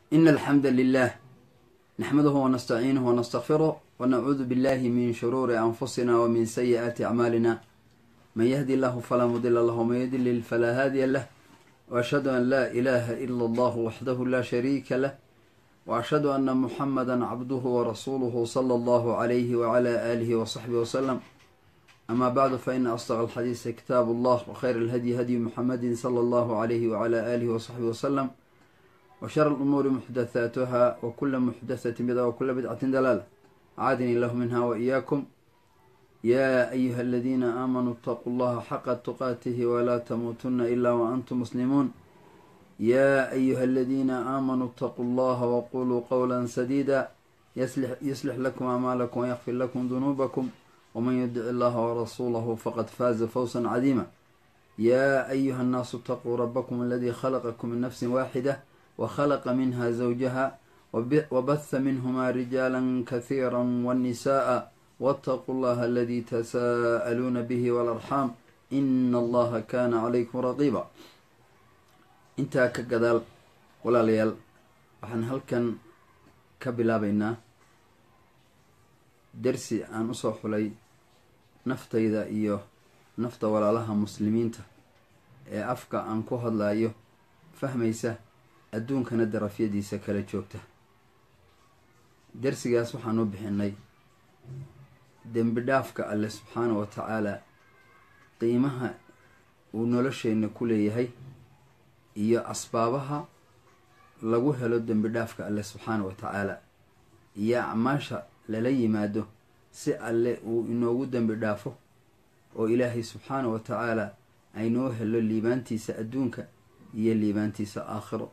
إن الحمد لله نحمده ونستعينه ونستغفره ونعوذ بالله من شرور أنفسنا ومن سيئات أعمالنا من يهدي الله فلا مضل له ومن يضلل فلا هادي له وأشهد أن لا إله إلا الله وحده لا شريك له وأشهد أن محمدا عبده ورسوله صلى الله عليه وعلى آله وصحبه وسلم أما بعد فإن أصدق الحديث كتاب الله وخير الهدي هدي محمد صلى الله عليه وعلى آله وصحبه وسلم وشر الأمور محدثاتها وكل محدثة بدعة وكل بدعة دلالة عادني الله منها وإياكم يا أيها الذين آمنوا اتقوا الله حق تقاته ولا تموتن إلا وأنتم مسلمون يا أيها الذين آمنوا اتقوا الله وقولوا قولا سديدا يصلح, يصلح لكم أعمالكم ويغفر لكم ذنوبكم ومن يدع الله ورسوله فقد فاز فوزا عظيما يا أيها الناس اتقوا ربكم الذي خلقكم من نفس واحدة وخلق منها زوجها وبث منهما رجالا كثيرا والنساء واتقوا الله الذي تساءلون به والأرحام إن الله كان عليكم رقيبا intaa ka gadaal walaalayaal waxaan halkan ka bilaabaynaa dersi aan usoo xulay naftayda iyo nafta walaalaha muslimiinta ee afka aan ku hadlayo fahmaysa adduunkana darafyadiisa kala joogta dersigaas waxaan u bixinay dembi dhaafka alle subxaana wa tacaala qiimaha uu nolosheenna ku leeyahay iyo asbaabaha lagu helo dembi dhaafka alle subxaana wa tacaala iyo acmaasha lala yimaado si alle uu inoogu dembi dhaafo oo ilaahay subxaana wa tacaala aynoo helo liibaantiisa adduunka iyo liibaantiisa aakhiro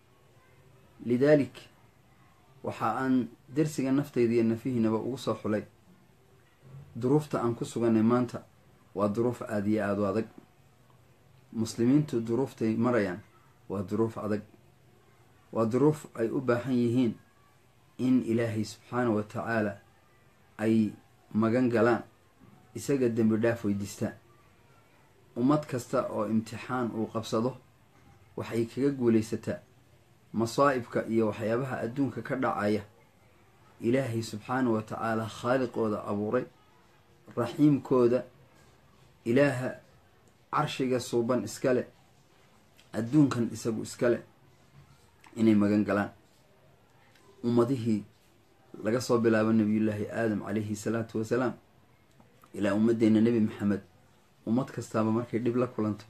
lidaalik waxa aan dersiga naftayda iyo nafihiinaba ugu soo xulay duruufta aan ku suganay maanta waa duruuf aada iyo aada u adag muslimiintu duruuftay marayaan waa duruuf adag waa duruuf ay u baahan yihiin in ilaahay subxaana wa tacaala ay magan galaan isaga dembi dhaaf weydiistaan ummad kasta oo imtixaan uu qabsado waxay kaga guulaysataa masaa'ibka iyo waxyaabaha adduunka ka dhacaya ilaahay subxaana wa tacaala khaaliqooda abuuray raxiimkooda ilaaha carshiga suuban iskale adduunkan isagu iskale inay magan galaan ummadihii laga soo bilaabo nabiyullaahi aadam calayhi salaatu wasalaam ilaa ummaddeena nebi maxamed ummad kastaaba markay dhib la kulanto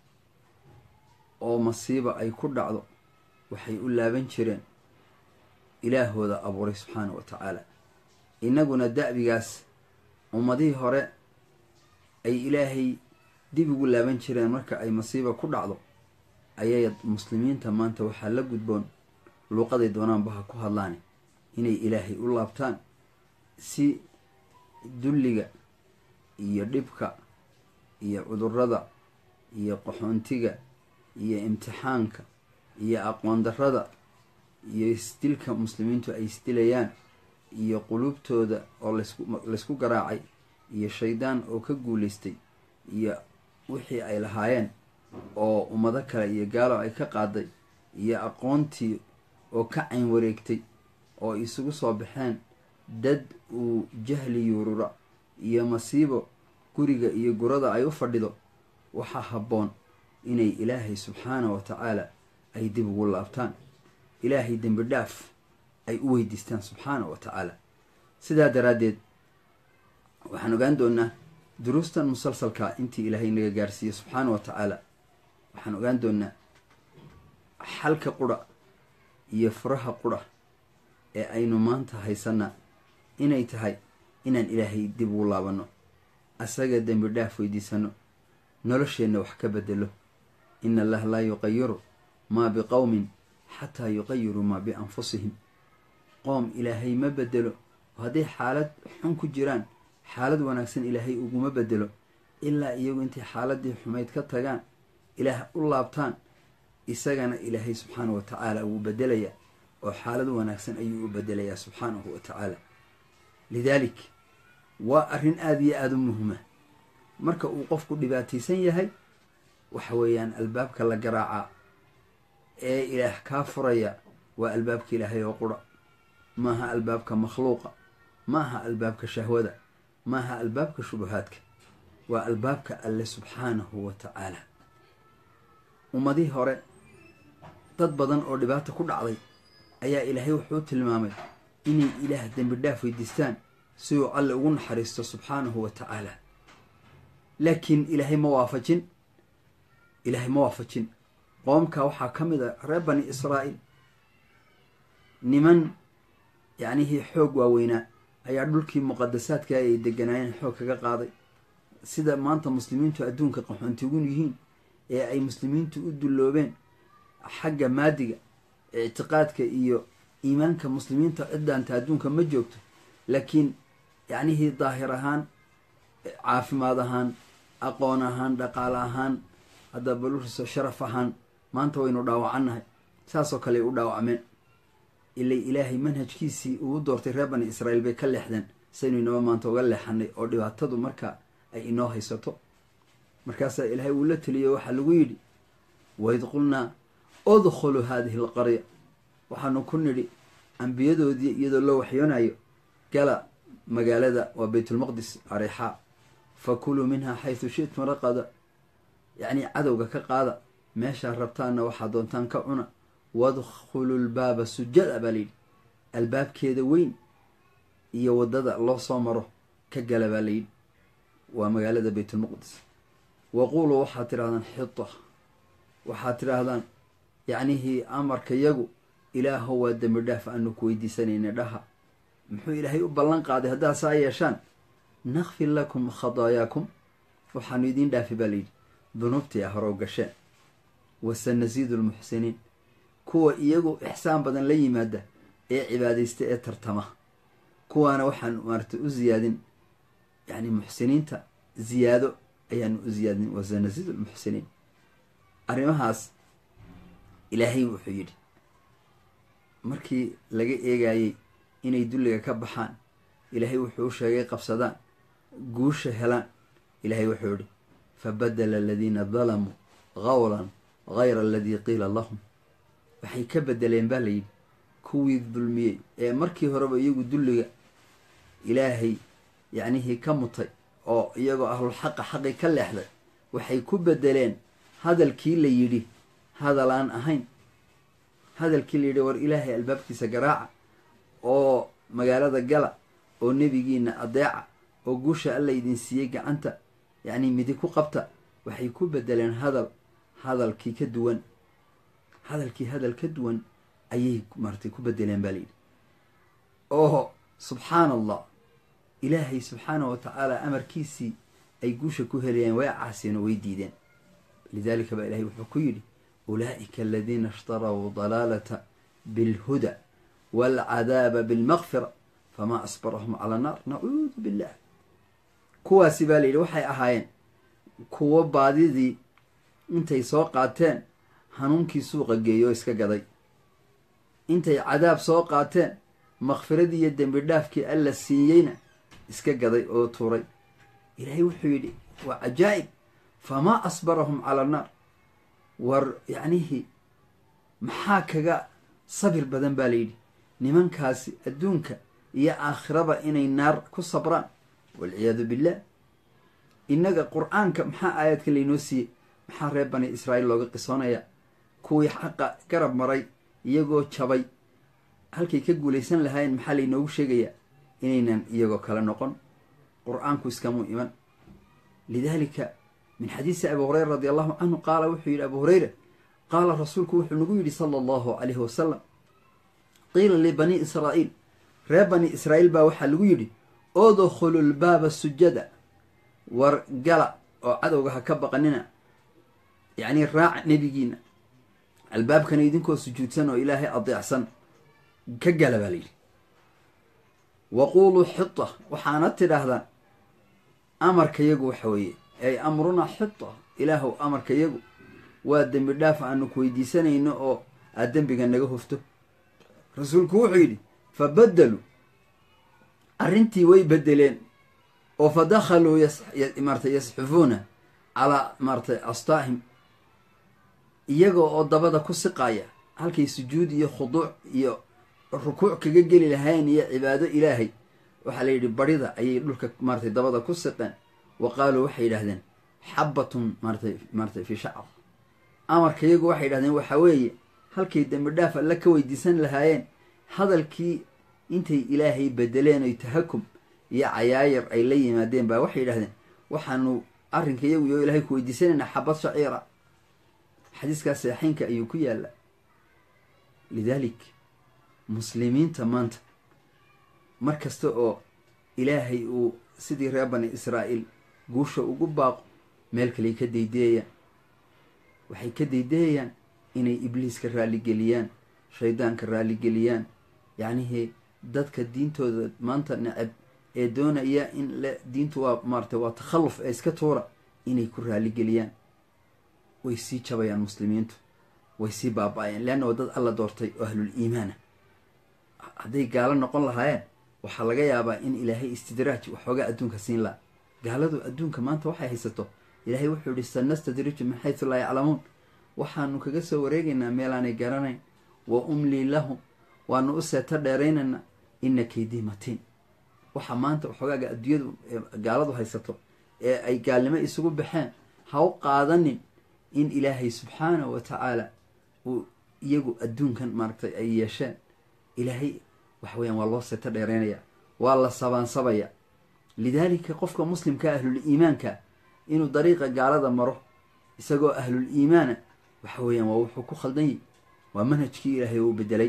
oo masiiba ay ku dhacdo waxay u laaban jireen ilaahooda abuuray subxaana wa tacaala innaguna da'bigaas ummadihii hore ay ilaahay dib ugu laaban jireen marka ay masiiba ku dhacdo ayay muslimiinta maanta waxaa la gudboon luuqaday doonaanba ha ku hadlaani inay ilaahay u laabtaan si dulliga iyo dhibka iyo cudurrada iyo qaxoontiga iyo imtixaanka iyo aqoon darrada iyo isdilka muslimiintu ay isdilayaan iyo quluubtooda oo laysku garaacay iyo shaydaan oo ka guulaystay iyo wixii ay lahaayeen oo ummado kale iyo gaalo ay ka qaaday iyo aqoontii oo ka cayn wareegtay oo isugu soo baxeen dad uu jahli yuurura iyo masiibo guriga iyo gurada ay u fadhido waxaa habboon inay ilaahay subxaana wa tacaala ay dib ugu laabtaan ilaahay dembi dhaaf ay u weydiistaan subxaana wa tacaala sidaa daraaddeed waxaan ogaan doonaa duruustan musalsalka intii ilaahay naga gaarsiiye subxaana wa tacaala waxaan ogaan doonaa xalka qura iyo furaha qura ee aynu maanta haysanaa inay tahay inaan ilaahay dib ugu laabanno asaga dembi dhaaf weydiisano nolosheenna wax ka bedelo ina allaha laa yuqayiru maa biqowmin xataa yuqayiruu maa bianfusihim qoom ilaahay ma bedelo oo hadday xaalad xun ku jiraan xaalad wanaagsan ilaahay uguma bedelo ilaa iyagu intay xaaladii xumayd ka tagaan ilaah u laabtaan isagana ilaahay subxaanahu wa tacaala wuu bedelayaa oo xaalad wanaagsan ayuu u bedelayaa subxaanahu wa tacaala lidaalik waa arrin aada iyo aada u muhima marka uu qofku dhibaataysan yahay waxa weeyaan albaabka la garaacaa ee ilaah kaa furaya waa albaabka ilaahay oo qura maaha albaabka makhluuqa maaha albaabka shahwada maaha albaabka shubuhaadka waa albaabka alle subxaanahu wa tacaala ummadihii hore dad badan oo dhibaata ku dhacday ayaa ilaahay wuxuu tilmaamay inay ilaah dembi dhaaf weydiistaan si uu alle ugu naxariisto subxaanahu wa tacaala laakiin ilaahay ma waafajin ilaahay ma waafajin qoomka waxaa ka mid a reer bani israa'iil niman yacnihii xoog waaweynaa ayaa dhulkii muqadasaadka ay deganaayeen xoog kaga qaaday sida maanta muslimiintu adduunka qaxoontigun yihiin ee ay muslimiintu u dulloobeen xagga maadiga ictiqaadka iyo iimaanka muslimiinta ciddaanta adduunka ma joogto laakiin yacnihii daahir ahaan caafimaad ahaan aqoon ahaan dhaqaale ahaan hadda baluriso sharaf ahaan maanta waynu dhaawacannahay saasoo kale ay u dhaawacmeen ilay ilaahay manhajkiisii uu doortay reer bani israa'iil bay ka leexdeen saynu inaba maanta uga leexanay oo dhibaatadu marka ay inoo haysato markaasaa ilaahay uu la teliyey waxaa lagu yidhi waid qulnaa udkhulu haadihi alqarya waxaanu ku nidhi ambiyadoodii iyadoo loo waxyoonayo gala magaalada waa baytulmaqdis areexaa fakuluu minhaa xaysu shi'tum raqada yacnii cadowga ka qaada meeshaa rabtaanna waxaa doontaan ka cuna wadkhulu lbaaba sujada baa layidhi albaabkeeda weyn iyo waddada loo soo maro ka gala baa layidhi waa magaalada baytulmaqdis waquuluu waxaad tidhahdaan xita waxaad tidhaahdaan yacnihii amarka yagu ilaahow waa dembi dhaaf aanu ku weydiisanayna dhaha muxuu ilaahay u ballan qaaday haddaad saa yeeshaan nakfir lakum khadaayaakum waxaanu idiin dhaafi baa layidhi dunuubtii a hore u gasheen wasanasiidu lmuxsiniin kuwa iyagu ixsaan badan la yimaada ee cibaadaysta ee tartama kuwaana waxaan maarata u ziyaadin yacni muxsiniinta ziyaado ayaanu u ziyaadin wasanasiidu lmuxsiniin arrimahaas ilaahay wuxuu yidhi markii laga eegayey inay dulliga ka baxaan ilaahay wuxuu u sheegay qabsadaan guusha helaan ilaahay wuxuu yidhi fabadela aladiina dalamuu qawlan gayra aladii qiila lahum waxay ka bedeleen baa layidhi kuwii dulmiyey ee markii horeba iyagu dulliga ilaahay yacnihii ka mutay oo iyagoo ahlulxaqa xaqi ka leexday waxay ku bedeleen hadalkii la yidhi hadal aan ahayn hadalkii la yidhi war ilaahay albaabkiisa garaaca oo magaalada gala oo nebigiina adeeca oo guusha alla idin siiyey gacanta yacnii midi ku qabta waxay ku bedeleen hadal hadalkii ka duwan hadalkii hadal ka duwan ayay maartay ku bedeleen baa layidhi oo subxaan allah ilaahay subxaanah wa tacaala amarkiisii ay guusha ku helayeen way caaseen oo way diideen lidaalika baa ilahay wuxuu ku yidhi ulaa'ika aladiina ishtarow dalaalata bilhuda waalcadaaba bilmaqfira famaa asbarahum cala naar nacuudu billah kuwaasi baa layidhi waxay ahaayeen kuwo baadidii intay soo qaateen hanuunkii suuqa geeyo oo iska gaday intay cadaab soo qaateen makfiradii iyo dembi dhaafkii alla siiyeyna iska gaday oo tuuray ilaahay wuxuu yidhi waa cajaa'ib famaa asbarahum cala naar war yacnihii maxaa kaga sabir badan baa layidhi nimankaasi adduunka iyo aakhiraba inay naar ku sabraan walciyaadu billah innaga qur-aanka maxaa aayaadka laynoo siiyey maxaa reer bani israa'iil looga qisoonaya kuwii xaqa garab maray iyagoo jabay halkay ka guulaysan lahaayeen maxaa laynoogu sheegayaa inaynan iyagoo kale noqon qur-aanku iskamuu iman lidaalika min xadiisi abi hureyra radi allahu canhu qaala wuxuu yidhi abu hureyra qaala rasuulku wuxuu nagu yidhi sala allahu calayhi wasalam qiila libani israa'iil reer bani israa'iil baa waxaa lagu yidhi udkhulu lbaaba sujada war gala oo cadowga ha ka baqanina yacnii raaca nebigiina albaabkana idinkoo sujuudsan oo ilaahay adeecsan ka gala baa layidhi waquuluu xita waxaana tidhaahdaan amarkayagu waxa weeye ay amrunaa xita ilaahow amarkayagu waa dembi dhaaf aanu ku weydiisanayno oo aad dembiga naga hofto rasuulku wuxuu yidhi fa baddeluu arrintii way bedeleen oo fa dakhaluu maarata yasxufuuna calaa maaratay astaahim iyagoo oo dabada ku siqaaya halkay sujuud iyo khuduuc iyo rukuuc kaga geli lahaayeen iyo cibaado ilaahay waxaa la yidhi barida ayay dhulka maaratay dabada ku siqeen wa qaaluu waxay yidhahdeen xabbatun maaratay maaratay fii shacr amarka iyagu waxay yidhahdeen waxa weeye halkay dembi dhaaf alla ka weydiisan lahaayeen hadalkii intay ilaahay bedeleen oy tahakum iyo cayaayar ay la yimaadeen baa waxay yidhahdeen waxaanu arrinka iyagu iyo ilaahay ku weydiisanaynaa xabad shaciira xadiiskaas saxiinka ayuu ku yaalla lidaalik muslimiinta maanta mar kasta oo ilaahay uu sidii reer bani israa'iil guusha ugu baaqo meel kaley ka daydeeyaan waxay ka daydeeyaan inay ibliiska raalligeliyaan shaydaanka raalligeliyaan yacnihii dadka diintooda maanta necab ee doonaya in le diintu waa maaratay waa takhalluf ee iska tuura inay ku raalligeliyaan way sii jabayaan muslimiintu way sii baaba-ayaan leanna waa dad alla doortay oo ahlul iimaana hadday gaalo noqon lahaayeen waxaa laga yaabaa in ilaahay istidraaj waxoogaa adduunka siin laha gaaladu adduunka maanta waxay haysato ilaahay wuxuu yihi sanastadriju min xaysu laa yaclamuun waxaanu kaga soo wareegaynaa meelaanay garanayn wa umlii lahum waanu u seeto dheeraynaynaa ina kaydii matiin waxaa maanta waxoogaaga adduunyadu gaaladu haysato ee ay gaalnimo isugu baxeen ha u qaadanin in ilaahay subxaanahu wa tacaala uu iyagu adduunkan maaragtay ay yeesheen ilaahay waxa weyaan waa loo seeto dheeraynaya waa la sabaansabaya lidaalika qofka muslimka ahlul iimaanka inuu dariiqa gaalada maro isagoo ahlul iimaana waxa weeyaan waa wuxuu ku khaldan yahy waa manhajkii ilaahay uu bedelay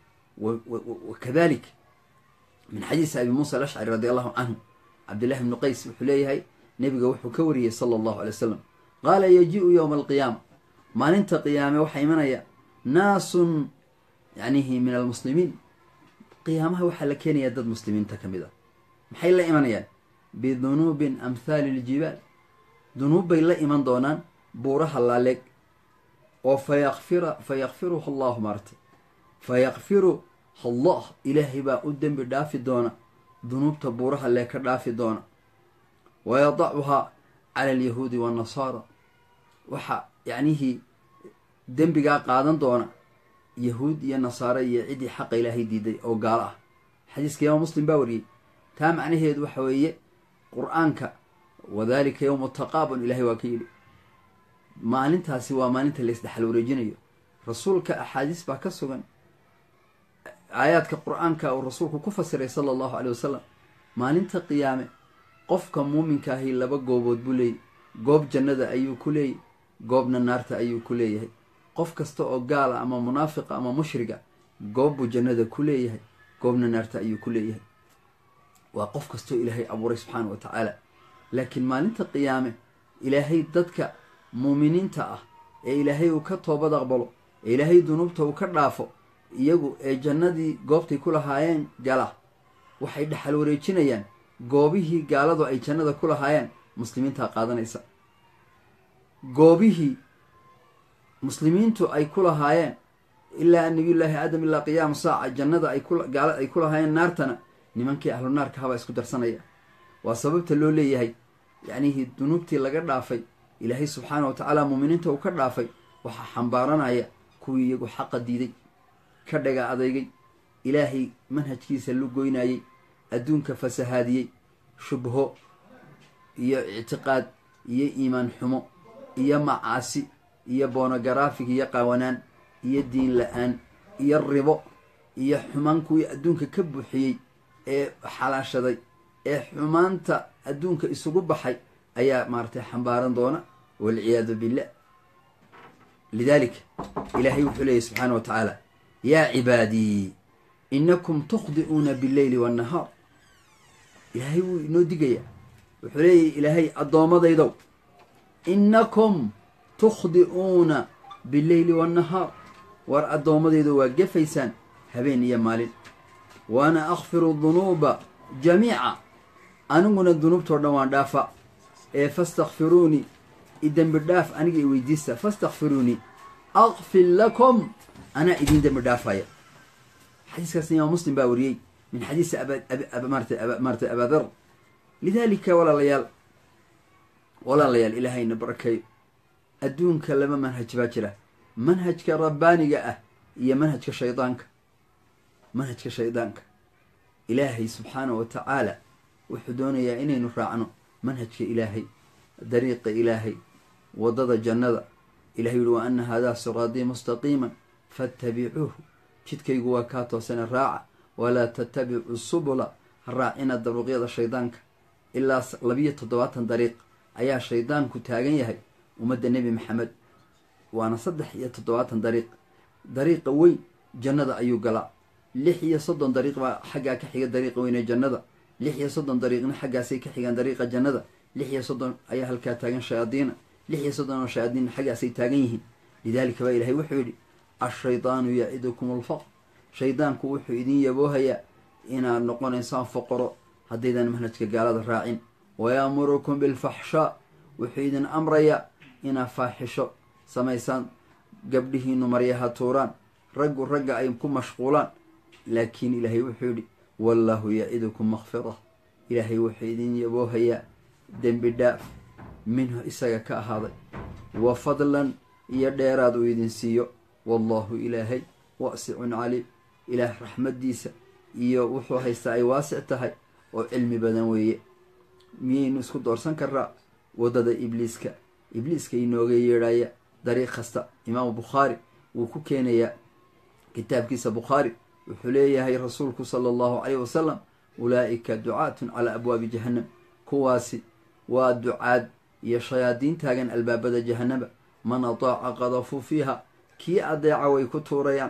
wa kadalik min xadiisi abi muusa alashcari radi allahu canhu cabdillahi bnu qays wuxuu leeyahay nebiga wuxuu ka wariyey sala allahu alay wasalam qaala yaji-u yowma alqiyaama maalinta qiyaame waxaa imanaya naasun yacnihi min almuslimiin qiyaamaha waxaa la keenayaa dad muslimiinta ka mid ah maxay la imanayaan bidunuubin amhaali iljibaal dunuub bay la iman doonaan buuraha laaleeg oo fayakfira fa yakfiruha allahu maartay fa yakfiru allah ilaahay baa u dembi dhaafi doona dunuubta buuraha lee ka dhaafi doona wa yadacuhaa cala alyahuudi waannasaara waxaa yacnihii dembigaa qaadan doona yahuud iyo nasaare iyo ciddii xaqa ilaahay diiday oo gaalo ah xadiiska imaam muslim baa wariyey taa macnaheedu waxa weeye qur-aanka wadalika yowmu taqaabun ilahay waa ka yidhi maalintaasi waa maalinta la isdhexal wareejinayo rasuulka axaadiis baa ka sugan aayaadka qur-aanka uu rasuulku ku fasiray sala allahu caley wasalam maalinta qiyaame qofka muuminka ahi laba goobood buu leeyay goob jannada ayuu ku leeyay goobna naarta ayuu ku leeyahay qof kasta oo gaala ama munaafiqa ama mushriga goob buu jannada ku leeyahay goobna naarta ayuu ku leeyahay waa qof kastoo ilaahay abuuray subxaana wa tacaala laakiin maalinta qiyaame ilaahay dadka muuminiinta ah ee ilaahay uu ka toobad aqbalo ee ilaahay dunuubta uu ka dhaafo iyagu ee jannadii goobtay ku lahaayeen gala waxay dhexal wareejinayaan goobihii gaaladu ay jannada ku lahaayeen muslimiintaa qaadanaysa goobihii muslimiintu ay ku lahaayeen ilaa nabiyullaahi aadam ilaa qiyaama saaca jannada ay gaala ay ku lahaayeen naartana nimankii ahlu naarka habaa isku darsanaya waa sababta loo leeyahay yacnihii dunuubtii laga dhaafay ilaahay subxaana wa tacaala muuminiinta uu ka dhaafay waxaa xambaaranaya kuwii iyagu xaqa diiday ka dhaga adeygay ilaahay manhajkiisa lu goynayey adduunka fasahaadiyey shubho iyo ictiqaad iyo iimaan xumo iyo macaasi iyo boonogaraafig iyo qawanaan iyo diin la-aan iyo ribo iyo xumaan kuwii adduunka ka buuxiyey ee xalaashaday ee xumaanta adduunka isugu baxay ayaa maaratay xambaaran doona walciyaadu billah lidaalika ilaahay wuxuu leeyahy subxaana wa tacaala yaa cibaadii inakum tukhdi'uuna billeyli waannahaar ilaahay wuu inoo digayaa wuxuu leeyahy ilaahay addoommadaydow inakum tukhdi'uuna billeyli waannahaar war addoommadaydo waa gefaysaan habeen iyo maalin waana akfiru dunuuba jamiica aniguna dunuubtoo dhan waan dhaafa ee fastakfiruunii idembi dhaaf aniga i weydiista fastakfiruunii akfir lakum anaa idin dembi dhaafaya xadiiskaas imaam muslim baa wariyey min xadiisi maratay abaadar lidaalika walaalayaal walaalayaal ilaahayna barakeeyo adduunka laba manhaj baa jira manhajka rabbaaniga ah iyo manhajka shaydaanka manhajka shaydaanka ilaahay subxaanahu wa tacaala wuxuu doonayaa inaynu raacno manhajka ilaahay dariiqa ilaahay waddada jannada ilahay yuhi wa ana haadaa siraadii mustaqiiman faatabicuuhu jidkaygu waa kaa toosana raaca walaa tattabicu subula ha raacina daruuqyada shaydaanka ilaa labiyo toddobaatan dariiq ayaa shaydaanku taagan yahay ummadda nebi maxamed waana saddex iyo toddobaatan dariiq dariiqa weyn jannada ayuu galaa lix iyo soddon dariiq baa xaggaa ka xiga dariiqa weyn ee jannada lix iyo soddon dariiqna xaggaasay ka xigaan dariiqa jannada lix iyo soddon ayaa halkaa taagan shayaadiina lix iyo soddon oo shayaadiinna xaggaasay taagan yihiin lidaalika baa ilahay wuxuu yidhi ashaydaanu yacidukum alfaqr shaydaanku wuxuu idin yaboohayaa inaad noqonaysaan foqoro haddaydan manhajka gaalada raacin wayaamurukum bilfaxshaa wuxuu idin amrayaa inaad faaxisho samaysaan gabdhihiinu maryaha tuuraan raggu ragga ay ku mashquulaan laakiin ilaahay wuxuu yidhi wallaahu yacidukum makfira ilaahay wuxuu idin yaboohayaa dembi dhaaf minhu isaga ka ahaaday wa fadlan iyo dheeraad uu idin siiyo wallaahu ilaahay waasicun caliim ilaah raxmaddiisa iyo wuxuu haystaa ay waasic tahay oo cilmi badan weeye miyaynu isku doorsan karaa waddada ibliiska ibliiska inooga yeedhaya dariiq kasta imaamu bukhaari wuu ku keenayaa kitaabkiisa bukhaari wuxuu leeyahay rasuulku sala allahu caleyh wasalam ulaa'ika ducaatun calaa abwaabi jahannam kuwaasi waa ducaad iyo shayaadiin taagan albaabada jahannaba man ataaca qadafuu fiiha kii adeeca way ku tuurayaan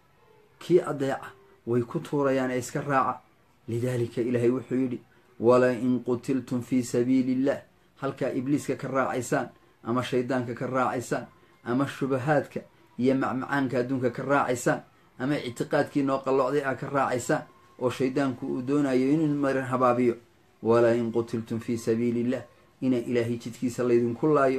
kii adeeca way ku tuurayaan ee iska raaca lidaalika ilaahay wuxuu yidhi wala in qutiltum fii sabiili illah halkaa ibliiska ka raacaysaan ama shaydaanka ka raacaysaan ama shubahaadka iyo macmacaanka adduunka ka raacaysaan ama ictiqaadkii noo qallocday a ka raacaysaan oo shaydaanku uu doonayo inuu marin habaabiyo walaa in qutiltum fii sabiili illah ina ilaahay jidkiisa laydinku laayo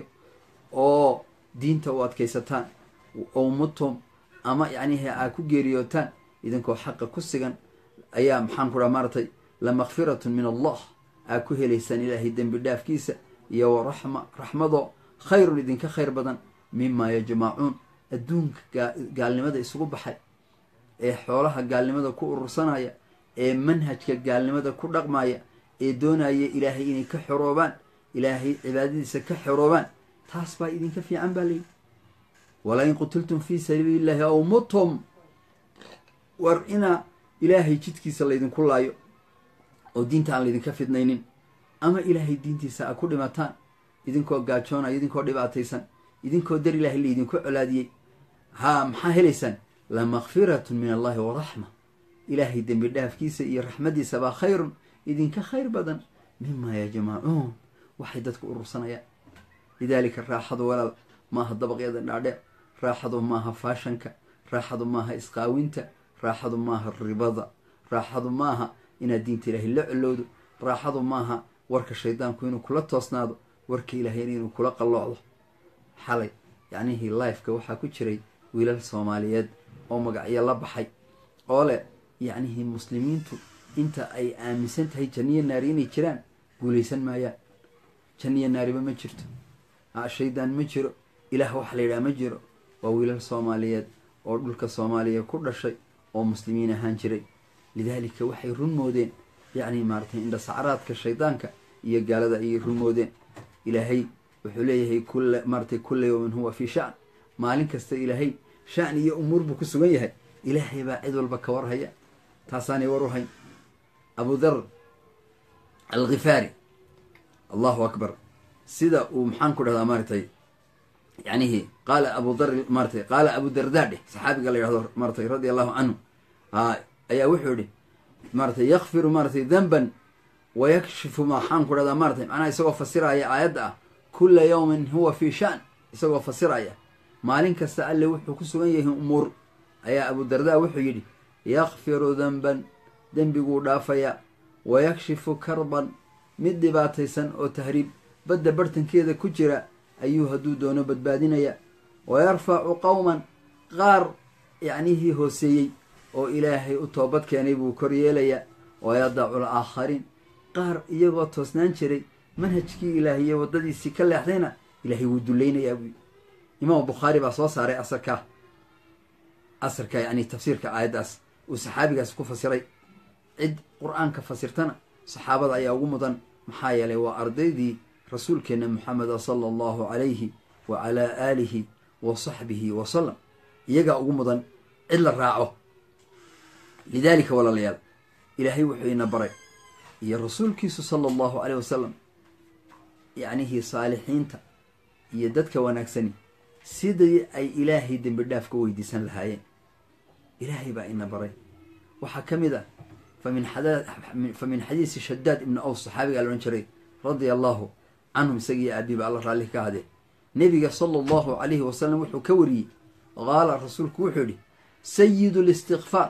oo diinta u adkaysataan oo mutum ama yacnihi aa ku geeriyootaan idinkoo xaqa ku sigan ayaa maxaan ku dhaha maaratay la makfiratun min allah aa ku helaysaan ilaahay dembi dhaafkiisa iyo wa raxma raxmadoo khayrun idinka khayr badan mimaa yajmacuun adduunka gaalnimada isugu baxay ee xoolaha gaalnimada ku urursanaya ee manhajka gaalnimada ku dhaqmaya ee doonaya ilaahay inay ka xoroobaan ilaahay cibaadadiisa ka xoroobaan taas baa idinka fiican baa layidhi walaa in qutiltum fii sabiili illahi aw mutum war inaa ilaahay jidkiisa laydinku laayo oo diinta aan laydinka fidnaynin ama ilaahay diintiisa a ku dhimataan idinkoo gaajoonaya idinkoo dhibaataysan idinkoo dar ilaahay laydinku colaadiyey haa maxaa helaysaan la makfiratun min allahi wa raxma ilaahay dembi dhaafkiisa iyo raxmaddiisa baa khayrun idinka khayr badan mimaa yajmacuun waxay dadku urursanayaan lidaalika raaxadu walaal maaha dabaqyada dhaadheer raaxadu maaha faashanka raaxadu maaha isqaawinta raaxadu maaha ribada raaxadu maaha inaad diinta ilaahay la colowdo raaxadu maaha warka shaydaanku inuu kula toosnaado warka ilaahayna inuu kula qalloocdo xalay yacnihii lifeka waxaa ku jiray wiilal soomaaliyeed oo magacyo la baxay oo leh yacnihii muslimiintu inta ay aaminsan tahay janniyo naari inay jiraan guulaysan maayaan janniyo naariba ma jirto shaydaan ma jiro ilaah waxa la yidhaha ma jiro waa wiilal soomaaliyeed oo dhulka soomaaliya ku dhashay oo muslimiin ahaan jiray lidaalika waxay run moodeen yacni maaratay indhasacraadka shaydaanka iyo gaalada ayay run moodeen ilaahay wuxuu leeyahay kula maaratay kulla yowmin huwa fii sha'n maalin kasta ilaahay shan iyo umuur buu ku sugan yahay ilaahay baa cid walba ka warhaya taasaanay war u hayn abu dhar alkhifaari allahu akbar sida uu maxaan ku dhahdaa maaratay yanihi qaala abu dar maaratay qaala abu dardaa dheh saxaabiga la yidhahdo maaratay radia allahu canhu ayaa wuxuu yihi maaratay yakfiru maaratay danban wa yakshifu maxaan ku dhahdaa maaratay macnaha isagoo fasiraya aayadda ah kula yawmin huwa fii shan isagoo fasiraya maalin kasta alle wuxuu ku sugan yahay umuur ayaa abu dardaa wuxuu yidhi yakfiru danban dembiguu dhaafayaa wa yakshifu karban mid dhibaataysan oo tahriib badda bartankeeda ku jira ayuu hadduu doono badbaadinayaa wa yarfacu qowman qaar yacnihii hooseeyey oo ilaahay u toobad keenay buu kor yeelayaa wa yadacu laakhariin qaar iyagoo toosnaan jiray manhajkii ilaahiye waddadiisii ka leexdayna ilaahay wuu dullaynayaa buuyi imaamu bukhaari baa soo saaray asarkaa asarka yacni tafsiirka aayaddaas uu saxaabigaas ku fasiray cid qur-aanka fasirtana saxaabada ayaa ugu mudan maxaa yeelay waa ardaydii rasuulkeenna moxameda sala allahu calayhi wa calaa aalihi wa saxbihi wasalam iyagaa ugu mudan cid la raaco lidaalika walaalayaal ilaahay wuxuu ina baray iyo rasuulkiisu sala allahu caleyh wasalam yacnihii saalixiinta iyo dadka wanaagsani sidii ay ilaahay dembi dhaaf ka weydiisan lahaayeen ilaahay baa ina baray waxaa ka mid ah famin fa min xadiisi shadaad ibni aws saxaabigaa la odhan jiray radia allahu canhum isagiiyo aabiba alla raalli ka hadee nebiga sala allahu calayhi wasalam wuxuu ka wariyey qaala rasuulku wuxuu yihi sayidu listikfaar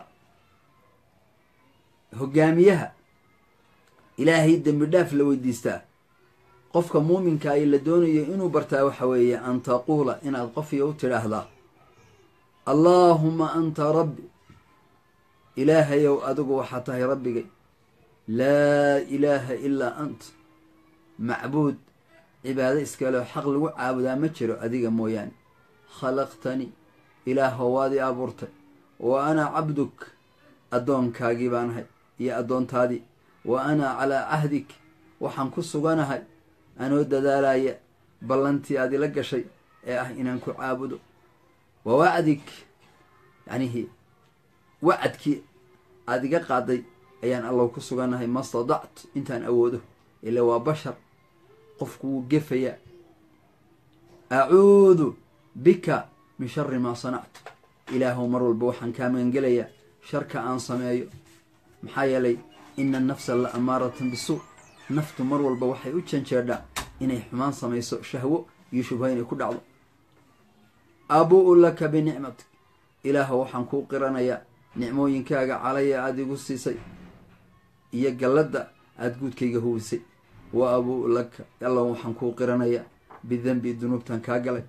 hogaamiyaha ilaahay dembi dhaaf la weydiistaa qofka muuminka ay la doonayo inuu bartaa waxa weeye an taquula inaad qofiyo u tidhaahdaa allaahuma anta rabbi ilaahayow adigu waxaa tahay rabbigay laa ilaaha ilaa ant macbuud cibaado iskaleo xaq lagu caabudaa ma jiro adiga mooyaane khalaqtanii ilaahow waad i abuurtay wa ana cabduk addoonkaagii baan ahay iyo addoontaadii wa ana calaa cahdik waxaan ku suganahay anoo dadaalaya ballantii aad ila gashay ee ah inaan ku caabudo wa wacdik yacnihii wacadkii aada iga qaaday ayaan allow ku suganahay ma stadact intaan awoodo ila waa bashar qofku wuu gefayaa acuudu bika min shari maa sanactu ilaahow mar walba waxaan kaa magangelayaa sharka aan sameeyo maxaa yeelay ina annafsa la amaaratan bisuu naftu mar walba waxay u janjeedhaa inay xumaan samayso shahwo iyo shubha inay ku dhacdo abuu laka binicmatik ilaahow waxaan kuu qiranayaa nicmooyinkaaga calaya aada igu siisay iyo galladda aada guudkayga huwisay wa abuu laka allow waxaan kuu qiranayaa bidanbi dunuubtan kaa galay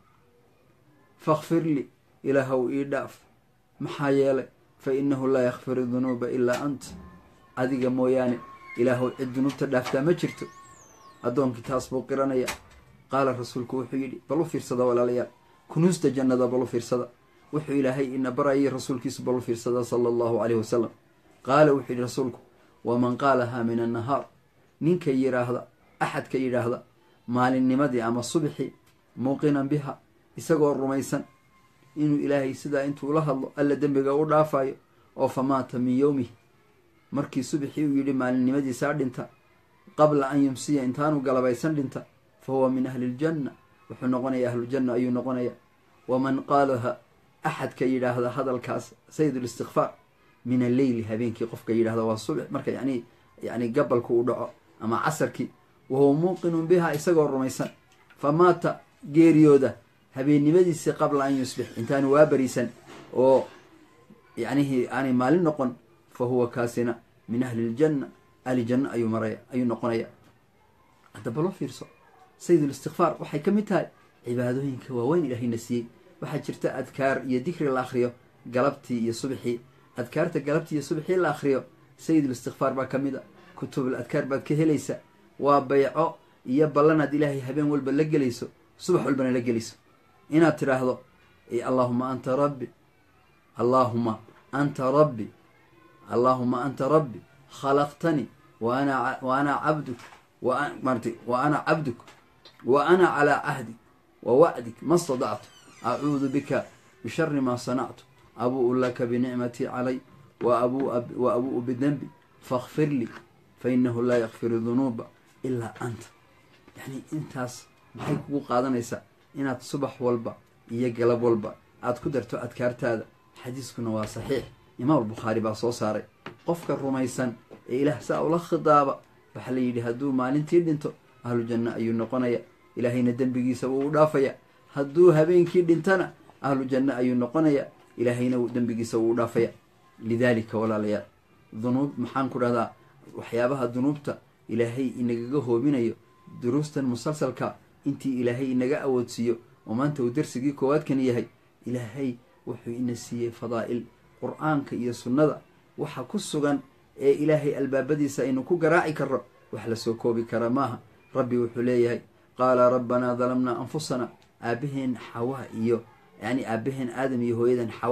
fakfir lii ilaahow ii dhaaf maxaa yeelay fa innahu laa yakfiru dunuuba ilaa ant adiga mooyaane ilaahow cid dunuubta dhaaftaa ma jirto addoonkii taas buu qiranayaa qaala rasuulku wuxuu yidhi bal u fiirsada walaalayaal kunuusta jannada bal u fiirsada wuxuu ilaahay ina barayay rasuulkiisu bal u fiirsada sala allahu caleyhi wasalam qaala wuxuu yidhi rasuulku waman qaalahaa min annahaar ninka yidhaahda axadka yidhaahda maalinnimadii ama subxi muuqinan biha isagoo rumaysan inuu ilaahay sidaa intuu la hadlo alla dembiga u dhaafayo oo fa maata min yowmihi markii subxii uu yidhi maalinimadiisaa dhinta qabla an yumsiya intaanu galabaysan dhinta fa huwa min ahli ljanna wuxuu noqonayaa ahluljanna ayuu noqonayaa waman qaalaha axadka yidhaahda hadalkaas sayid listikfaar min alleyli habeenkii qofka yidhahda waa subx marka yani yani gabalku uu dhaco ama casarkii wahuwa muuqinun biha isagoo rumaysan fa maata geeriyooda habeennimadiisii qabla an yusbix intaanu waa bariisan oo yacnihii aanay maalin noqon fa huwa kaasina min ahli ljanna ahli janno ayuu maraya ayuu noqonaya haddaba loo fiirso sayidulistikfaar waxay ka mid tahay cibaadooyinka waaweyn ilaahayna siiyey waxaa jirta adkaar iyo dikri la akhriyo galabtii iyo subxii adkaarta galabtii iyo subxii la akhriyo sayidulistikfaar baa ka mid a kutubul adkaar baad ka helaysa waa bayco iyo ballanaad ilaahay habeen walba la gelayso subax walbana la gelayso inaad tidhaahdo allaahuma anta rabbi allaahuma anta rabbi allaahuma anta rabbi khalaqtanii wa ana wa ana cabduk wmarti wa ana cabduk wa ana calaa cahdik wa wacdik ma stadactu acuudu bika bishari maa sanactu abuu laka binicmatii calay wa abu'u bidenbi fakfir lii fa inahu laa yakfiru dunuuba ilaa anta yacni intaas maxay kugu qaadanaysaa inaad subax walba iyo galab walba aad ku darto adkaartaada xadiiskuna waa saxiix imaam albukhaari baa soo saaray qofka rumaysan ee ilaah saa ula khidaaba waxaa la yidhi hadduu maalintii dhinto ahlu janno ayuu noqonaya ilaahayna dembigiisa wuu u dhaafaya hadduu habeenkii dhintana ahlu janno ayuu noqonaya ilaahayna dembigiisa wuu u dhaafaya lidaalika walaalayaal dunuub maxaan ku dhahdaa waxyaabaha dunuubta ilaahay inagaga hoobinayo duruustan musalsalka intii ilaahay inaga awoodsiiyo oo maanta uu darsigii koowaadkan yahay ilaahay wuxuu ina siiyey fadaa'il qur-aanka iyo sunnada waxa ku sugan ee ilaahay albaabadiisa aynu ku garaaci karro wax lasoo koobi kara maaha rabbi wuxuu leeyahay qaala rabbanaa dalamnaa anfusana aabaheen xawaa iyo yacni aabaheen aadam iyo hooyadan xawaa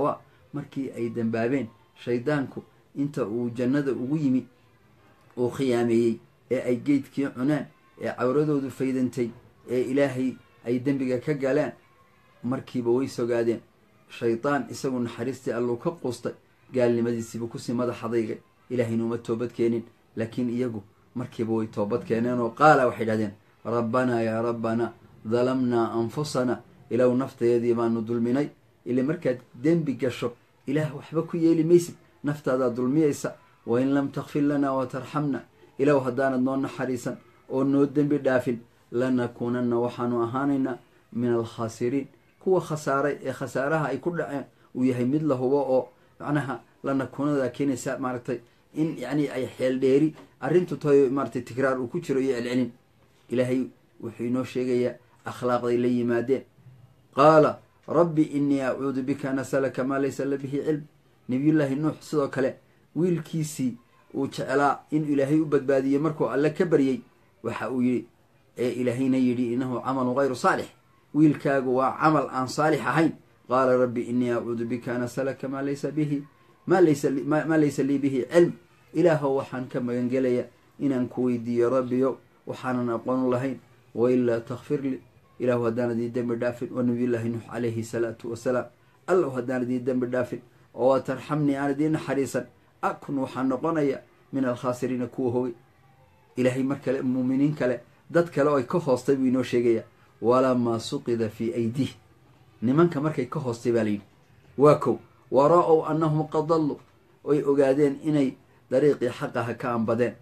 markii ay dembaabeen shaydaanku inta uu jannada ugu yimi uu khiyaameeyey ee ay geydkii cunaan ee cawradoodu faydantay ee ilaahay ay dembiga ka galeen markiiba way sogaadeen shaydaan isagu naxariistii alluu ka quustay gaalnimadiisiibuu kusii madax adaygay ilaahayna uma toobad keenin laakiin iyagu markiiba way toobad keeneen oo qaala waxay dhahdeen rabbanaa yaa rabbanaa dalamnaa anfusana ilaw naftaydii baanu dulminay ile markaad dembi gasho ilaah waxba ku yeeli maysid naftaadaa dulmiyaysa wa in lam takfir lanaa wa tarxamna ilaw haddaanad noo naxariisan oo noo dembi dhaafin lanakuunanna waxaanu ahaanaynaa min alkhaasiriin kuwa khasaaray ee khasaaraha ay ku dhaceen uu yahay mid la hubo oo macnaha lanakuunadaa keenaysa maaragtay in yacni ay xeel dheeri arrintu tahay maaratay tikraar uu ku jiro iyo celcelin ilaahay wuxuu inoo sheegayaa akhlaaqday la yimaadeen qaala rabbi innii acuudu bika an asalaka maa laysa la bihi cilm nabiyullaahi nuux sidoo kale wiilkiisii uu jeclaa in ilaahay u badbaadiyey markuu alle ka baryey waxa uu yidhi ee ilaahayna yidhi innahu camalun hayru saalix wiilkaagu waa camal aan saalix ahayn qaala rabbi innii acuudu bika an asalaka maa laysa bihi maa laysa lii bihi cilm ilaahow waxaan ka magangelayaa inaan ku weydiiyo rabbiyo waxaanan aqoonu lahayn wailaa takfir lii ilaahu haddaanad ii dembi dhaafin wa nabiyullaahi nuux calayhi salaatu wasalaam allow haddaanad ii dembi dhaafin oo waa tarxamnii aanad ii naxariisan akun waxaan noqonayaa min alkhaasiriina kuwa hogay ilaahay mar kale muuminiin kale dad kale oo ay ka hoostay buu inoo sheegayaa walamaa suqida fii aydiih nimanka markay ka hoostay baa layidhi waa kow wara-ow annahum qad dallu oy ogaadeen inay dariiqii xaqaha ka ambadeen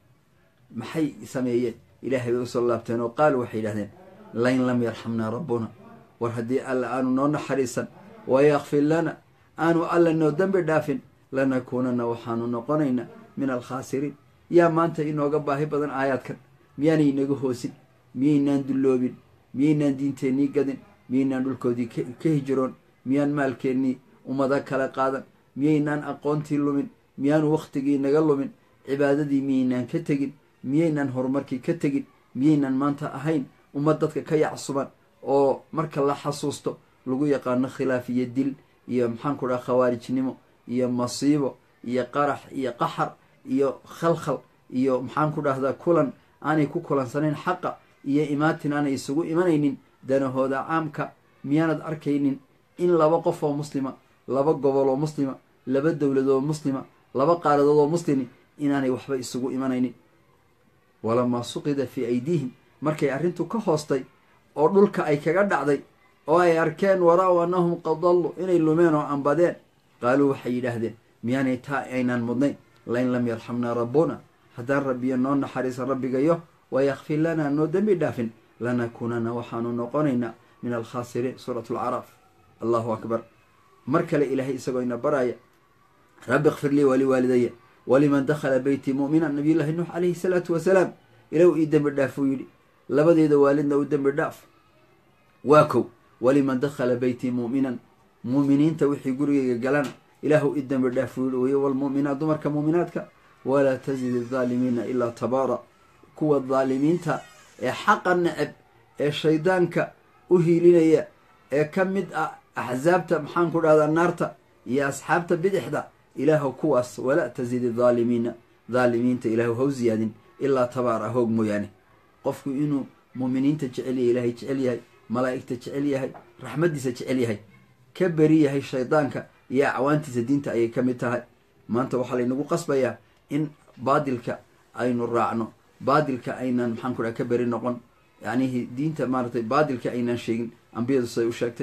maxay sameeyeen ilaahay bay usoo laabteen oo qaalu waxay yidhahdeen lain lam yarxamnaa rabbuna war haddii alla aanu noo naxariisan wayakfir lana aanu alla noo dembi dhaafin lanakuunana waxaanu noqonaynaa min alkhaasiriin yaa maanta inooga baahi badan aayaadkan miyaanay inaga hoosin miyaynaan dulloobin miyaynaan diinteennii gadin miyaynaan dhulkoodii ka hijiroon miyaan maalkeennii ummado kala qaadan miyaynaan aqoontii lumin miyaanu wakhtigii naga lumin cibaadadii miyaynaan ka tegin miyaynaan horumarkii ka tegin miyaynaan maanta ahayn ummad dadka ka yacsuban oo marka la xasuusto lagu yaqaano khilaaf iyo dil iyo maxaanku dhaha khawaarijnimo iyo masiibo iyo qarax iyo qaxar iyo khalkhal iyo maxaanku dhahdaa kulan aanay ku kulansanayn xaqa iyo imaatin aanay isugu imanaynin danahooda caamka miyaanad arkaynin in laba qof oo muslima laba gobol oo muslima laba dowladood oo muslima laba qaaradood oo muslimi inaanay waxba isugu imanaynin walamaa suqida fii aydiihim markay arrintu ka hoostay oo dhulka ay kaga dhacday oo ay arkeen wara-w annahum qad dallu inay lumeen oo ambadeen qaaluu waxay yidhaahdeen miyaanay taa aynaan mudnayn lain lam yarxamnaa rabbuna haddaan rabbiyo noo naxariisan rabbigayo wayakfir lanaa noo dembi dhaafin lanakuunana waxaanu noqonaynaa min alkhaasiriin suurat alcaraaf allahu akbar mar kale ilaahay isagoo ina baraya rabbi kfir lii waliwaalidaya waliman dakhala beytii mu'minan nabiyullaahi nuux calayhi salaatu wasalaam ilow ii dembi dhaaf uu yidhi labadeeda waalidna u dembi dhaaf waa kow waliman dakhala beytii mu'minan muuminiinta wixii gurigayga galana ilaahu i dembi dhaaf uu yidhi weye walmu'minaat dumarka muuminaadka walaa tazid aldaalimiina ilaa tabaara kuwa daalimiinta ee xaqa neceb ee shaydaanka u hiilinaya ee ka mid ah axsaabta maxaan ku dhahdaa naarta iyo asxaabta bidixda ilaahu kuwaas walaa tazid aldaalimiina daalimiinta ilaahu haw ziyaadin ilaa tabaara hoog mooyaane qofku inuu muuminiinta jecel yahay ilaahay jecel yahay malaa'igta jecel yahay raxmaddiisa jecel yahay ka beri yahay shaydaanka iyo acwaantiisa diinta ayay ka mid tahay maanta waxaa laynagu qasbayaa in baadilka aynu raacno baadilka aynaan maxaan ku dhaha ka beri noqon yacnihi diinta maaratay baadilka aynaan sheegin ambiyadu siday u sheegtay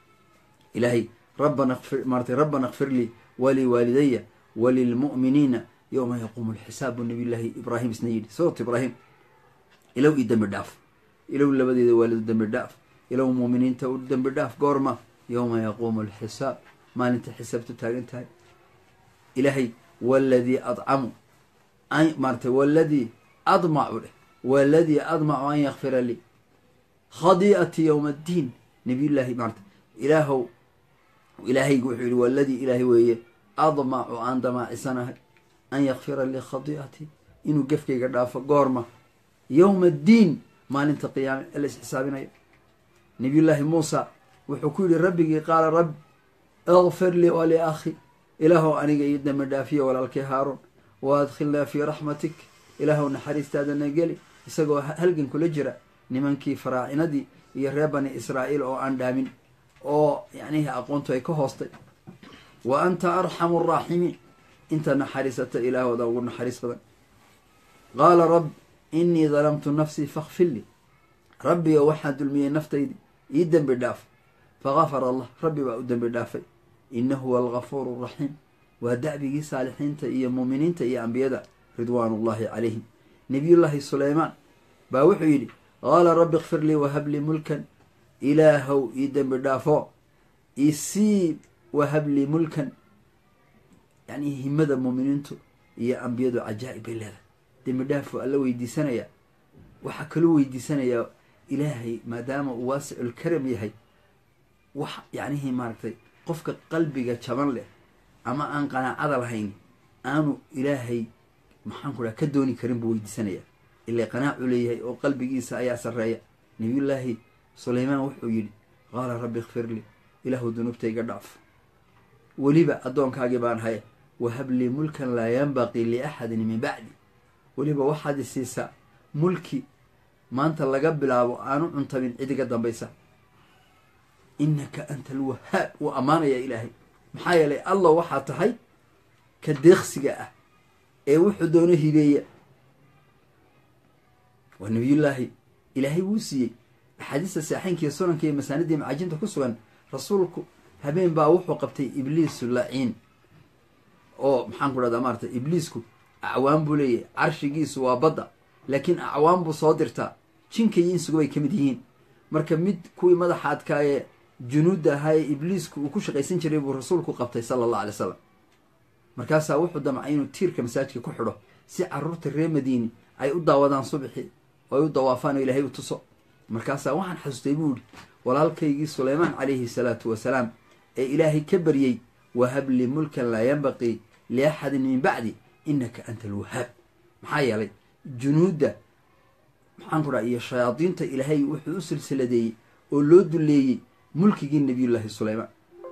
ilaahay rabbana kfir maaratay rabbana kfir lii waliwaalidaya walilmu'miniina yowma yaquumu alxisaab buu nabiyullaahi ibraahim isna yidhi suurat ibraahim ilow ii dembi dhaaf ilow labadeeda waalidu dembi dhaaf ilow muuminiinta u dembi dhaaf goorma yowma yaquumu alxisaab maalinta xisaabtu taagan tahay ilaahay waladii adcamu maaratay waladii admacu dheh waladii admacu an yakfira lii khadii'ati yowma addiin nabiyullaahi maarata ilaahow ilaahaygu wuxuu yihi waladii ilaahay weeye admacu aan damaacisanahay an yakfira lii khadii'ati inuu gefkayga dhaafo goorma yowma addiin maalinta qiyaame ee la isxisaabinayo nabiyullaahi muusa wuxuu ku yidhi rabbigii qaala rabbi ikfir lii waliakhi ilaahow aniga io dembi dhaafiyo walaalkii haaruun wa adkhilnaa fii raxmatik ilaahow naxariistaadana geli isagoo halgan kula jira nimankii faraacinadii iyo reer bani israa'iil oo aan dhaamin oo yacnihii aqoontu ay ka hoostay wa anta arxamu araaximiin inta naxariisata ilaahooda ugu naxariis badan qaala rabb innii dalamtu nafsii fakfir lii rabbigo waxaa dulmiyey naftaydi ii dembi dhaaf fagafara allah rabbi baa u dembi dhaafay innahu huwa algafuuru araxiim waa dacbigii saalixiinta iyo muuminiinta iyo ambiyada ridwaanullahi calayhim nebiyullaahi suleymaan baa wuxuu yidhi qaala rabbi ikfir lii wahab lii mulkan ilaahow ii dembi dhaafo isiib wahab lii mulkan yacnii himada muuminiintu iyo ambiyadu cajaa'ib bay leedahay dembi dhaafuu alla weydiisanayaa waxaa kaloo weydiisanayaa ilaahay maadaama uu waasiculkaram yahay wax yacnihii maaragtay qofka qalbiga jaban leh ama aan qanaacada lahayn aanu ilaahay maxaan ku dhaha ka dooni karin buu weydiisanayaa ilaa qanaacu leeyahay oo qalbigiisa ayaa sarreeya nabiyullaahi suleymaan wuxuu yidhi qaala rabbi ikfir lii ilaahu dunuubtayga dhaaf weliba addoonkaagii baan haya wahab lii mulkan laa yanbaqii liaxadin min bacdi weliba waxaad i siisaa mulki maanta laga bilaabo aanu cuntabin cidiga dambaysa innaka anta alwahaab wuu ammaanayaa ilaahay maxaa yeelay allah waxaa tahay ka deeqsiga ah ee wuxuu doono hibeeya waa nabiyullaahi ilaahay wuu siiyey axaadiista saaxaynkiiyo sunanka iyo masaanidii macaajinta ku sugan rasuulku habeen baa wuxuu qabtay ibliisu laciin oo maxaan ku dhahdaa maarata ibliisku acwaan buu leeyahay carshigiisu waa badda laakiin acwaan buu soo dirtaa jinka iyo insugu bay ka mid yihiin marka mid kuwii madaxa adkaayee junuudda ahaa ee ibliisku uu ku shaqaysan jiray buu rasuulku qabtay sala allah alay slam markaasaa wuxuu damcay inuu tiirka masaajidka ku xidho si caruurta reer madiini ay u daawadaan subxi oo ay u dawaafaan oo ilaahay u tuso markaasaa waxaan xasuustay buu ihi walaalkaygii suleymaan calayhi salaatu wasalaam ee ilaahay ka baryey wahabli mulkan laa yanbaqii liaxadin min bacdi innaka anta alwahaab maxaa yeelay junuudda maxaan ku dhaha iyo shayaadiinta ilaahay wuxuu u silsiladeeyey oo loo duleeyey mulkigii nabiyullaahi suleymaan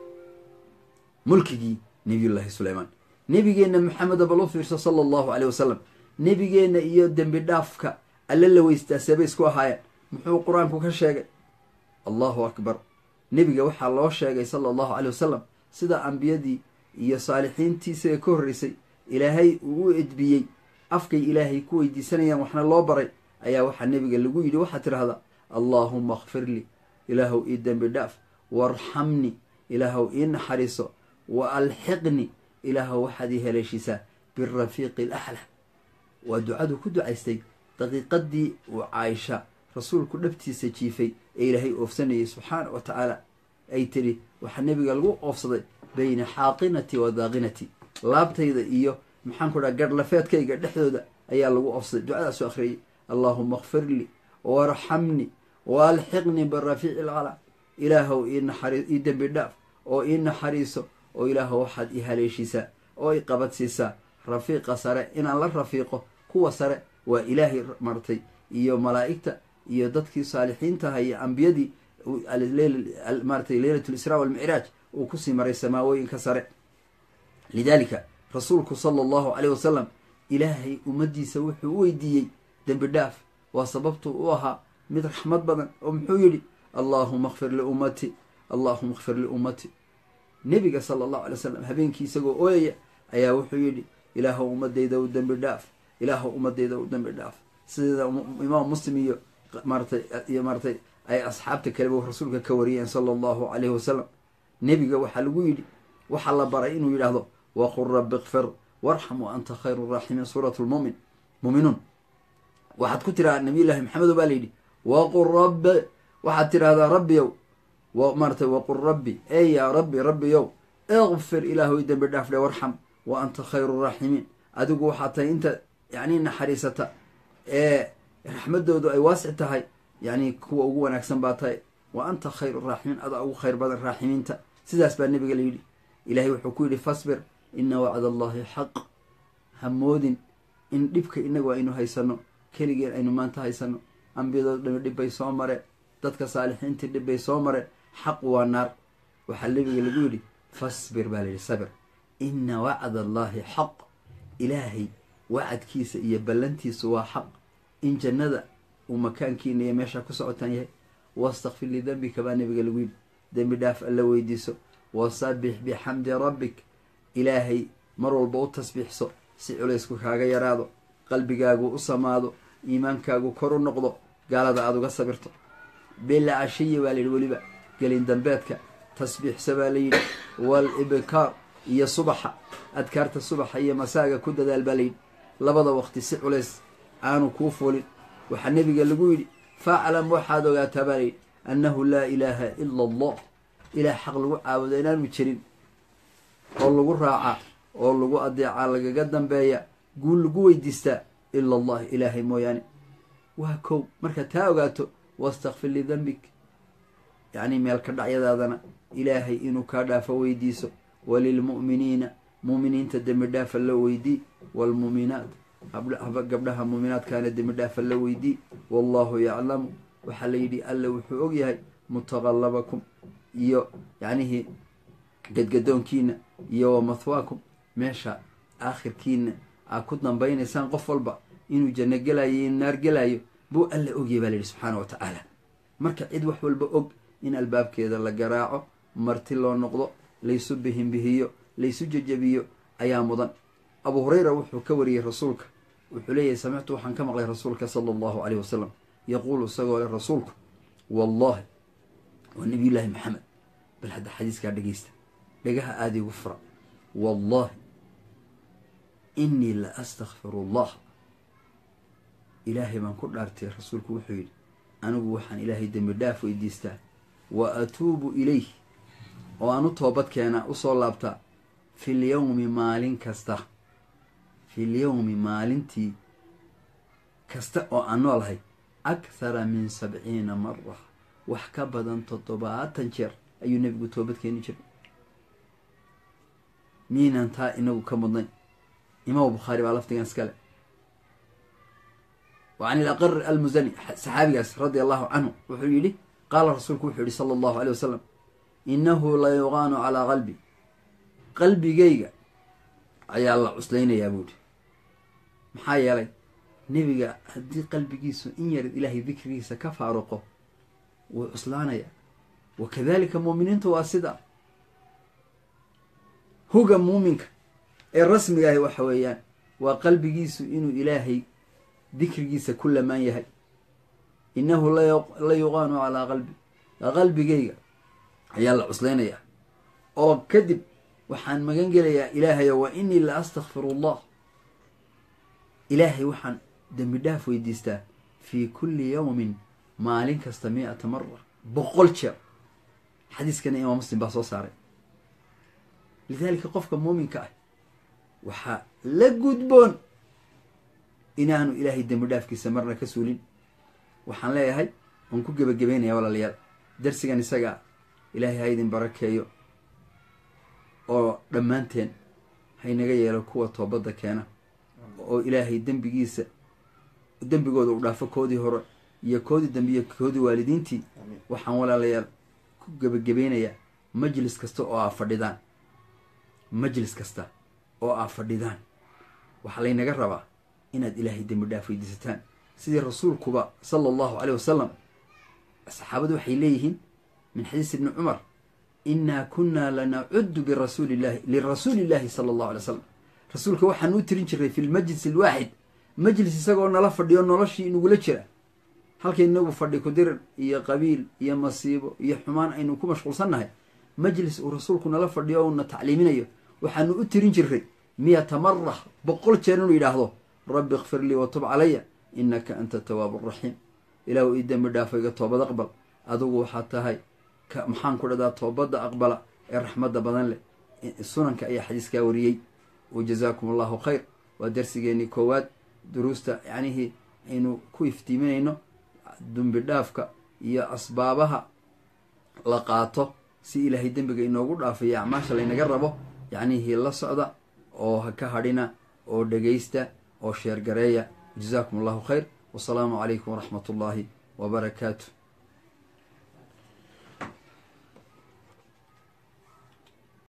mulkigii nabiyullaahi suleymaan nebigeenna maxameda bal u fiirso sala allahu caleyh wasalam nebigeenna iyo dembi dhaafka alle la weystaa seebay isku ahaayeen muxuu qur-aanku ka sheegay allahu akbar nebiga waxaa loo sheegay sala allahu caleyh wasalam sida ambiyadii iyo saalixiintii isaga ka horreysay ilaahay uu u edbiyey afkay ilaahay ku weydiisanayaan waxna loo baray ayaa waxaa nebiga lagu yidhi waxaad tidhahdaa allaahuma akfir lii ilaahow ii dembi dhaaf waarxamni ilaahow ii naxariiso wa alxiqni ilaahow waxaad ii haleeshiisaa birafiiqi alaxla waa ducadu ku ducaystay daqiiqadii uu caaisha rasuulku dhabtiisa jiifay ee ilaahay oofsanayay subxaana wa tacaala ay tidhi waxaa nebiga lagu oofsaday bayna xaaqinati wa daaqinati laabtayda iyo maxaan ku dhaha garhlafeedkayga dhexdooda ayaa lagu oofsaday ducadaasu akhriyay allaahuma akfir lii waarxamni wa alxiqnii birafiici alcala ilaahow ii dembi dhaaf oo ii naxariiso oo ilaahow waxaad ii haleeshiisaa oo i qabadsiisaa rafiiqa sare inaan la rafiiqo kuwa sare waa ilaahay martay iyo malaa'igta iyo dadkii saalixiintaha iyo ambiyadii maaratay leylat lisraa walmicraaj uu kusii maray samaawooyinka sare lidaalika rasuulku sala allahu caleyh wasalam ilaahay ummaddiisa wuxuu u weydiiyey dembi dhaaf waa sababtuu u ahaa mid raxmad badan oo muxuu yidhi allaahuma akfir liummati allaahuma akfir liummati nebiga sala allahu alay wasalam habeenkii isagoo ooyaya ayaa wuxuu yidhi ilaahow ummadayda u dembi dhaaf ilaahow ummadayda u dembi dhaaf sideeda imaam muslim iyo maaratay iyo maaratay ay asxaabta kaleba rasuulka ka wariyeen sala allahu caleyhi wasalam nebiga waxaa lagu yidhi waxaa la baray inuu yidhaahdo waqul rabbi ikfir warxam wa anta khayru raaximiin suurat lmumin muuminuun waxaad ku tirahaa nabiyullaahi maxamedo baa layidhi waqul rabbi waxaad tidhahdaa rabbiyow maaratay waqul rabbi ey yaa rabbi rabbiyow ikfir ilaahoy dembi dhaaf dhe warxam wa anta khayru raaximiin adigu waxaa tahay inta yacni naxariisata ee raxmadoodu ay waasic tahay yacni kuwa ugu wanaagsan baa tahay wa anta khayru raaximiin adaa ugu khayr badan raaximiinta sidaas baa nebiga la yidhi ilaahay wuxuu ku yidhi fasbir ina wacda allahi xaq hamoodin in dhibka inagu aynu haysano keligeen aynu maanta haysano ambiyadooda dhami dhib bay soo mareen dadka saalixiintii dhib bay soo mareen xaq waa naar waxaa nebiga lagu yidhi fasbir baa layidhi sabir ina wacda allaahi xaq ilaahay wacadkiisa iyo ballantiisu waa xaq in jannada uu makaankiina iyo meeshaa ku socotaan yahay wastakfir lidembika baa nabiga lagu yidhi dembi dhaaf alla weydiiso wasabbix bixamdi rabbik ilaahay mar walba u tasbiixso si culaysku kaaga yaraado qalbigaagu u samaado iimaankaagu kor u noqdo gaalada aada uga sabirto bila cashiya baa layidhi weliba gelin dambeedka tasbiixsa baa layidhi wal ibkaar iyo subaxa adkaarta subaxa iyo masaaga ku dadaal baa layidhi labada waqti si culays aanu kuu fulin waxaa nebiga lagu yidhi faclam waxaad ogaataa baa layidhi annahu laa ilaaha ila allah ilaah xaq lagu caabudo inaanu jirin oo lagu raacaa oo lagu adeecaa lagaga dambeeya guul lagu weydiistaa ila allah ilaahay mooyaane waa kow markaad taa ogaato wastakfir lidembik yacni meelka dhacyadaadana ilaahay inuu kaa dhaafo weydiiso walilmu'miniina mu'miniinta dembi dhaafa la weydii waalmu'minaat gabdhaha muuminaadkaana dembi dhaafa la weydii wallahu yaclamu waxaa la yidhi alle wuxuu og yahay mutaqallabakum iyo yacnihii gadgadoonkiina iyo wa mathwaakum meesha aakhirkiina aad ku dambaynaysaan qof walba inuu janno gelayo iyo naar gelayo buu alla ogyahay baa la yidhi subxaana wa tacaala marka cid wax walba og in albaabkeeda la garaaco marti loo noqdo laysu bihinbihiyo laysu jejebiyo ayaa mudan abu hurayra wuxuu ka wariyey rasuulka wuxuu leeyahay samictu waxaan ka maqlay rasuulka sala allahu caleyh wasalam yaquulu isagoo leh rasuulku wallahi waa nabiyullaahi maxamed bal hadda xadiiskaa dhegeysta dhagaha aada igu fura wallahi innii la astakfiru allah ilaahay baan ku dhaartay rasuulku wuxuu yidhi anigu waxaan ilaahay dembi dhaaf weydiistaa wa atuubu ilayh oo aan u toobad keenaa usoo laabtaa fil yowmi maalin kasta fil yowmi maalintii kasta oo aan noolahay akhara min sabciina mara wax ka badan toddobaatan jeer ayuu nebigu toobad keeni jiray miinaan taa inagu ka mudnay imaam bukhaari baa lafdigan iskale wa can ilaqar almusani saxaabigaas radia allahu canhu wuxuu yidhi qaala rasuulku wuxuu yihi sala allahu aleyh wasalam innahu la yuqaanu calaa qalbi qalbigayga ayaa la cuslaynayaa buuhi maxaa yeelay nebiga haddii qalbigiisu in yar ilaahay dikrigiisa ka faaruqo wuu cuslaanayaa wa kadalika muuminiintu waa sida huga muuminka ee rasmiga ahi waxa weeyaan waa qalbigiisu inuu ilaahay dikrigiisa ku lamaan yahay innahu la yuqaanu calaa qalbi qalbigayga ayaa la cuslaynayaa oo kadib waxaan magan gelayaa ilaahayo wa inii la astakfiru allah ilaahay waxaan dembi dhaaf weydiistaa fii kulli yowmin maalin kasta mi-ata mara boqol jeer xadiiskana imaam muslim baa soo saaray lidaalika qofka muuminka ah waxaa la gudboon inaanu ilaahay dembi dhaafkiisa marna ka suulin waxaan leeyahay waan ku gebagabeynaya walaalayaal darsigan isagaa ilaahay ha idin barakeeyo oo dhammaanteen haynaga yeelo kuwa toobadda keena oo ilaahay dembigiisa dembigooda u dhaafo koodii hore iyo koodii dambe iyo koodii waalidiintii waxaan walaalayaal ku gebagabeynayaa majlis kasta oo aa fadhidaan majlis kasta oo aa fadhidaan waxaa laynaga rabaa inaad ilaahay dembi dhaaf weydiisataan sidii rasuulkuba sala allahu caleyh wasalam saxaabadu waxay leeyihiin min xadiis ibni cumar innaa kunnaa lanacudu birasuuli llahi lirasuuli illahi sala allahu alay slam rasuulka waxaan u tirin jiray fi lmajlis alwaaxid majlis isagoo nala fadhiyo noloshii inagula jira halka inagu fadhi kudirir iyo qabiil iyo masiibo iyo xumaan aynu ku mashquulsannahay majlis uu rasuulku nala fadhiyo o una tacliiminayo waxaanu u tirin jiray miyata mara boqol jeer inuu yidhaahdo rabbi ikfir lii watub calaya innaka anta tawaabu raxiim ilaahu ii dembi dhaafo iga toobad aqbal adigu waxaad tahay maxaan ku dhahdaa toobadda aqbala ee raxmadda badan leh sunanka ayaa xadiiskaa wariyey wa jazaakum allahu khayr waa darsigeenii koowaad duruusta yacnihii aynu ku iftiiminayno dembi dhaafka iyo asbaabaha la qaato si ilaahay dembiga inoogu dhaafayo acmaasha laynaga rabo yacnihii la socda oo ha ka hadhina oo dhegaysta oo sheergareeya jazaakum allahu khayr wasalaamu calaykum waraxmat ullaahi wabarakaatu